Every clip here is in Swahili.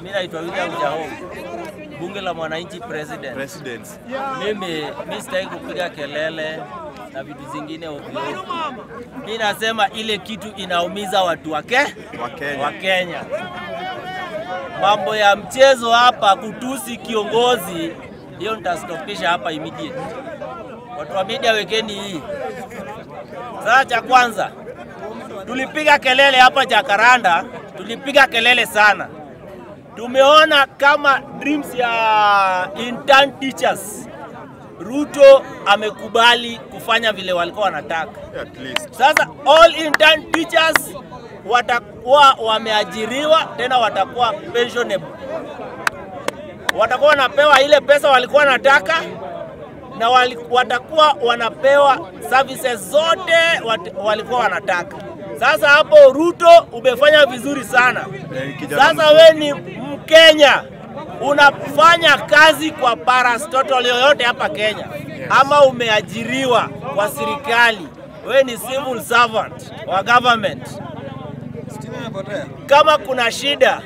Mimi naitwa William Jaho, bunge la mwananchi president. President. Mimi mimi sitaki kupiga kelele na vitu zingine ovyo. Mimi nasema ile kitu inaumiza watu wake Wa Kenya. wa Kenya. Mambo ya mchezo hapa, kutusi kiongozi, hiyo nitastopisha hapa immediate. Watu wa media wekeni hii. Sasa cha kwanza tulipiga kelele hapa Jakaranda, tulipiga kelele sana. Tumeona kama dreams ya intern teachers, Ruto amekubali kufanya vile walikuwa wanataka. At least. Sasa all intern teachers watakuwa wameajiriwa tena watakuwa pensionable, watakuwa wanapewa ile pesa walikuwa wanataka na wali, watakuwa wanapewa services zote wat, walikuwa wanataka. Sasa hapo Ruto umefanya vizuri sana. Eh, kijana Sasa we ni Mkenya unafanya kazi kwa parastatal yoyote hapa Kenya ama umeajiriwa kwa serikali, we ni civil servant wa government. Kama kuna shida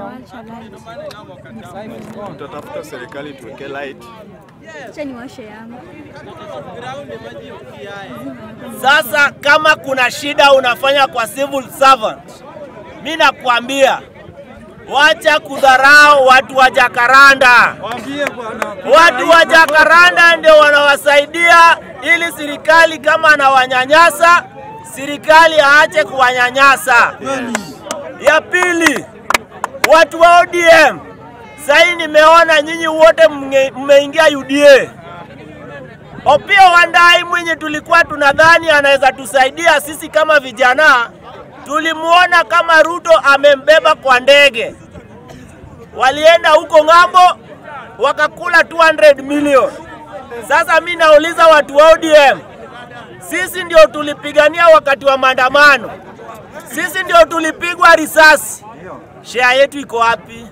Tutatafuta serikali tuweke light. Acha niwashe yangu. Sasa kama kuna shida unafanya kwa civil servant, mi nakwambia wacha kudharau watu wa Jakaranda. Watu wa Jakaranda ndio wanawasaidia ili serikali kama anawanyanyasa, serikali aache kuwanyanyasa. Ya pili, watu wa ODM, sahii nimeona nyinyi wote mnge- mmeingia UDA. Opiyo Wandayi mwenye tulikuwa tunadhani anaweza tusaidia sisi kama vijana, tulimuona kama Ruto amembeba kwa ndege. Walienda huko ng'ambo wakakula 200 million. Sasa mi nauliza watu wa ODM, sisi ndio tulipigania wakati wa maandamano, sisi ndio tulipigwa risasi. Share yetu iko wapi?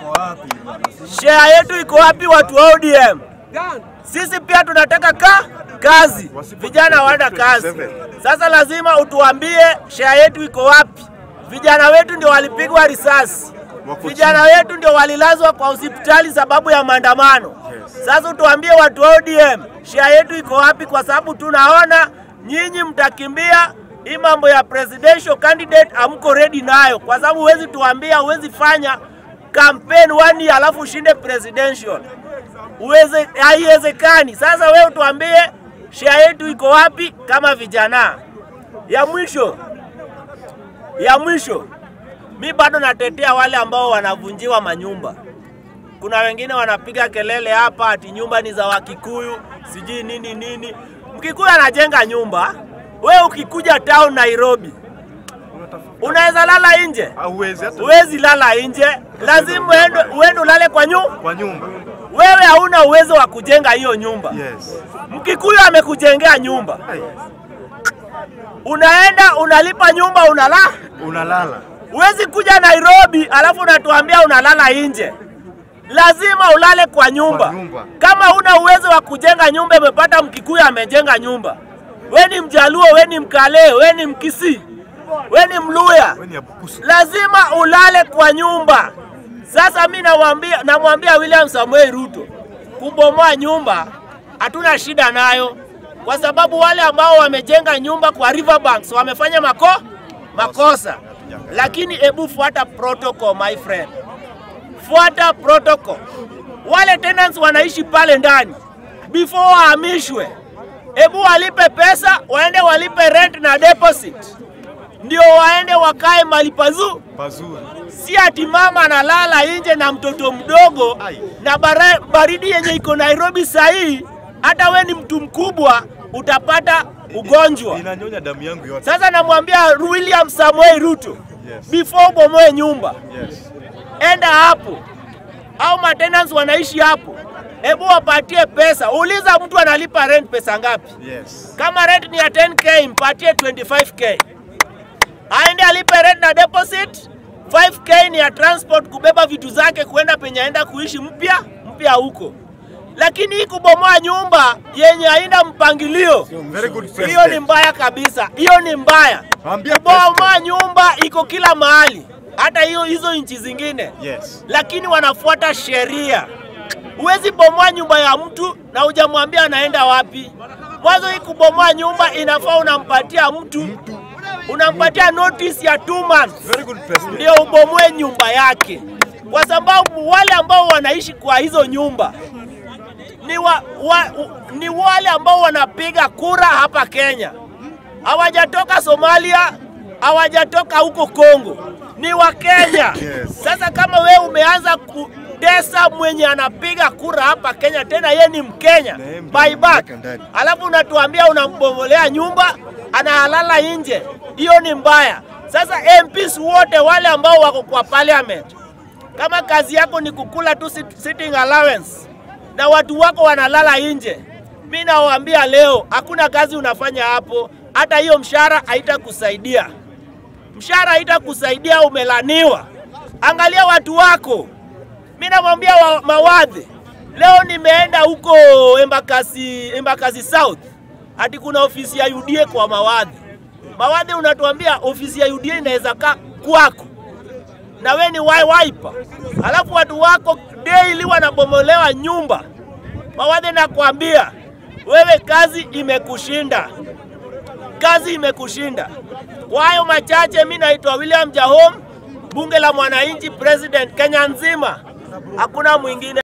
Share yetu iko wapi, watu wa ODM? Sisi pia tunataka ka kazi, vijana hawana kazi. Sasa lazima utuambie share yetu iko wapi. Vijana wetu ndio walipigwa risasi, Wako vijana wetu ndio walilazwa kwa hospitali sababu ya maandamano. Sasa utuambie watu wa ODM share yetu iko wapi, kwa sababu tunaona nyinyi mtakimbia hii mambo ya presidential candidate, amko ready nayo, kwa sababu huwezi tuambia, huwezi fanya campaign one year alafu ushinde presidential uweze haiwezekani. Sasa wewe tuambie share yetu iko wapi kama vijana. Ya mwisho, ya mwisho, mi bado natetea wale ambao wanavunjiwa manyumba. Kuna wengine wanapiga kelele hapa ati nyumba ni za Wakikuyu, sijui nini nini. Mkikuyu anajenga nyumba, wewe ukikuja town Nairobi unaweza lala nje? Hauwezi hata Huwezi lala nje, lazima uende, uende ulale kwa nyumba. kwa nyumba. Wewe hauna uwezo wa kujenga hiyo nyumba. Yes. Mkikuyu amekujengea nyumba, Ai, unaenda unalipa nyumba, unala. unalala. Huwezi kuja Nairobi alafu unatuambia unalala nje. Lazima ulale kwa nyumba. Kwa nyumba. Kama una uwezo wa kujenga nyumba, umepata Mkikuyu amejenga nyumba, we ni Mjaluo, we ni Mkale, we ni Mkisii, we ni Mluya, Wewe ni abukusu. lazima ulale kwa nyumba. Sasa mi namwambia namwambia William Samuel Ruto, kubomoa nyumba hatuna shida nayo, kwa sababu wale ambao wamejenga nyumba kwa riverbanks wamefanya mako makosa, lakini hebu fuata protocol my friend, fuata protocol. Wale tenants wanaishi pale ndani, before wahamishwe, hebu walipe pesa, waende walipe rent na deposit, ndio waende wakae mali pazuri Pazuri. si ati mama analala nje na mtoto mdogo Ai. na bara, baridi yenye iko Nairobi sahii, hata we ni mtu mkubwa utapata ugonjwa. Inanyonya damu yangu yote. Sasa namwambia William Samoei Ruto, Yes. before ubomoe nyumba, Yes. enda hapo, au maintenance wanaishi hapo, hebu wapatie pesa. Uliza mtu analipa rent pesa ngapi? Yes. Kama rent ni ya 10k mpatie 25k, aende alipe rent na deposit. 5k ni ya transport kubeba vitu zake kuenda penye aenda kuishi mpya mpya huko, lakini hii kubomoa nyumba yenye haina mpangilio, Very good hiyo ni president. mbaya kabisa, hiyo ni mbaya. Ambia Kubomoa nyumba iko kila mahali. hata hiyo hizo nchi zingine Yes. lakini wanafuata sheria. Huwezi bomoa nyumba ya mtu na hujamwambia anaenda wapi. Mwanzo hii kubomoa nyumba inafaa unampatia mtu, unampatia notice ya two months Very good president. ndio ubomoe nyumba yake, kwa sababu wale ambao wanaishi kwa hizo nyumba ni, wa, wa, u- ni wale ambao wanapiga kura hapa Kenya, hawajatoka Somalia, hawajatoka huko Kongo, ni wa Kenya. Yes. Sasa kama wewe umeanza kudesa mwenye anapiga kura hapa Kenya, tena ye ni Mkenya Na yeye mtu by back, ameweka ndani. alafu unatuambia unambomolea nyumba, analala nje, hiyo ni mbaya. Sasa MPs wote wale ambao wako kwa parliament, kama kazi yako ni kukula tu sit- sitting allowance na watu wako wanalala nje, mi nawaambia leo, hakuna kazi unafanya hapo, hata hiyo mshahara haitakusaidia mshahara haitakusaidia, umelaniwa. Angalia watu wako. Mi namwambia wa, mawadhi, leo nimeenda huko Embakasi, Embakasi South, ati kuna ofisi ya UDA kwa mawadhi. Mawadhi unatuambia ofisi ya UDA inaweza kaa kwako na we ni wai wiper, alafu watu wako daily wanabomolewa nyumba. Mawadhi nakwambia wewe, kazi imekushinda kazi imekushinda. Kwa hayo machache, mi naitwa William Jahom, bunge la mwananchi, president Kenya nzima, hakuna mwingine.